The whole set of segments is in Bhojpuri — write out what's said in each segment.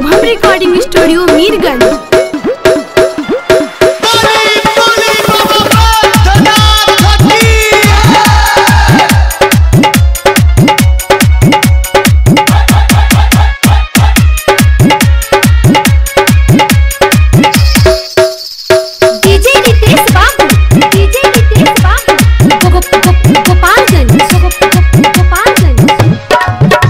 शुभम रिकॉर्डिंग स्टूडियो मीरगंज बोली बोली बाबा बैद्यनाथ की डीजे रितेश बाबू डीजे रितेश बाबू गो- गो- गो- गोपालगंज गो- गो- गो- गोपालगंज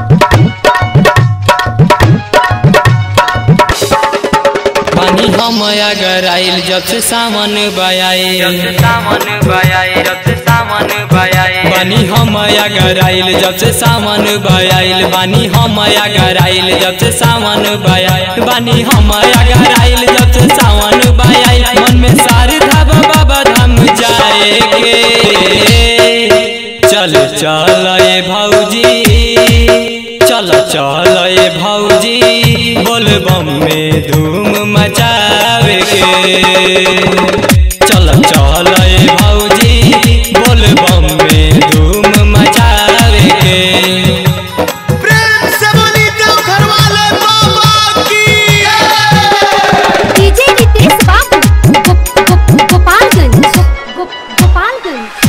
पानी हम अगर आइल जब से सावन बयाए सावन बयाए जब से सावन बयाए पानी हम अगर आइल जब से सावन बयाइल बानी हम अगर आइल जब से सावन बयाइल बानी हम अगर आइल जब से सावन बयाइल मन में सारे धाब बाबा धाम जाएगे चल चल ए भौजी चल चल ए भौजी बोल बम में धूम मचावे के चल चल ए भौजी बोल बम में धूम मचावे के प्रेम से बोली देवघर वाले बाबा की डीजे रितेश बाबू गो- गो- गोपालगंज गो- गो- गोपालगंज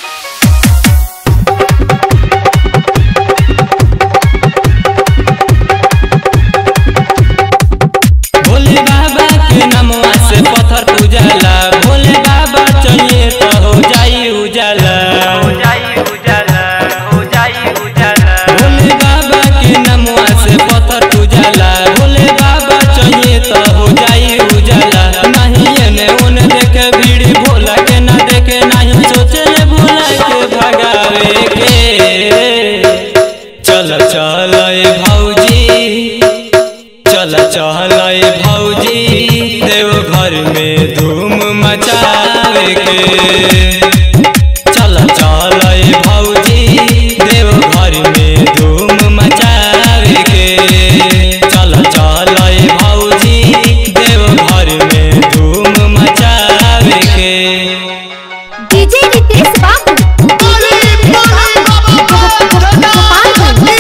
भोले बाबा के नमवा से पत्थर पूजला भोले बाबा चाहिए तो हो जाई उजाला हो जाई उजाला हो जाई उजाला भोले बाबा के नमवा से पत्थर पूजला भोले बाबा चाहिए तो हो जाई उजाला नहीं एने ओने देखे भीड़ भोला के ना देखे नहीं सोचे ले भोला के भगावे के चल चल ए भौजी चल चल ए भौजी देव घर में धूम मचावे के चल चल ए भौजी देव घर में धूम मचावे के चल चल ए भौजी देव घर में धूम मचावे के डीजे रितेश बाबू बोली बोली बाबा बैद्यनाथ की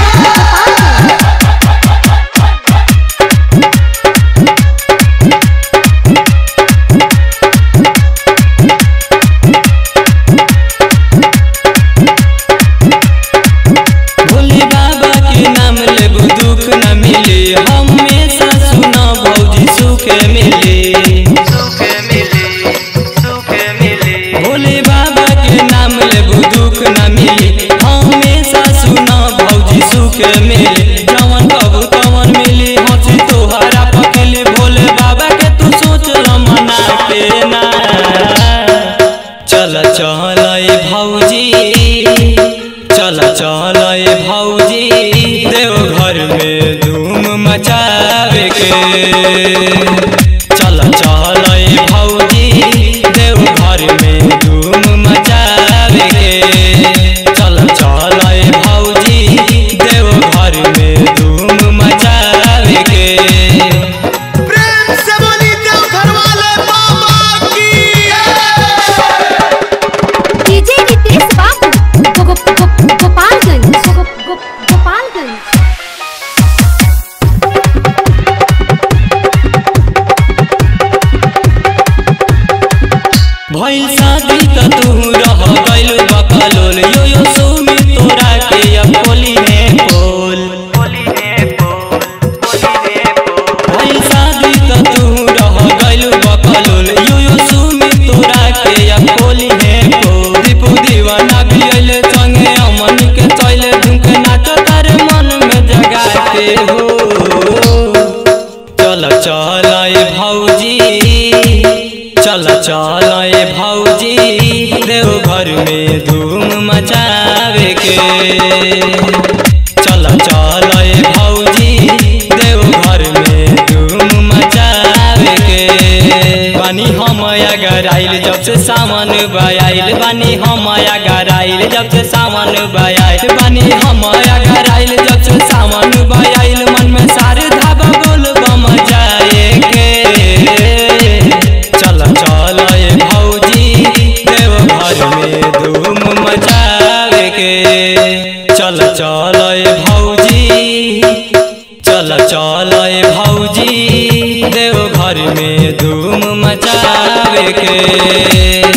भोले बाबा के नाम लेबू दुख न मिले हमेशा सुना भौजी सुख मिले सुख मिले सुख मिले भोले बाबा के नाम लेबू दुख न मिले हमेशा सुना भौजी सुख मिले जवन कबू तवन मिली हंसी तोहरा पकली भोले बाबा के तू सोच ल मना के ना चल चल ए भौजी चल चल ए भौजी देव घर में धूम मचावे के चल चल ए भौजी देव घर में धूम मचावे के चल चल ए भौजी देव घर में धूम मचावे के प्रेम से बोली देवघर वाले बाबा की डीजे रितेश बाबू गो- गो- गो- गोपालगंज गो- गो- गोपालगंज भइल शादी त तू रह गइल बकलोल यो यो सुमी तोरा के अब बोली है बोल बोली है बोल बोली है बोल भइल शादी त तू रह गइल बकलोल यो यो सुमी तोरा के अब बोली है बोल दीपू दीवाना भी अइले संगे अमन के चले झुमके नाच तारे मन में जगा के हो चल चल ए भौजी चल चल ए भौजी देव घर में धूम मचावे के चल चल ए भौजी देव घर में धूम मचावे के बानी हम अगर आइल जब से सावन बयाइल बानी हम अगर आइल जब से सावन बयाइल बानी हम अगर आइल जब से सावन बयाइल मन में सारे धाबा बोल बम जाए के चल चल ए भौजी देव घर में धूम मचावे के चल चल ए भौजी चल चल चल ए भौजी देव घर में धूम मचावे के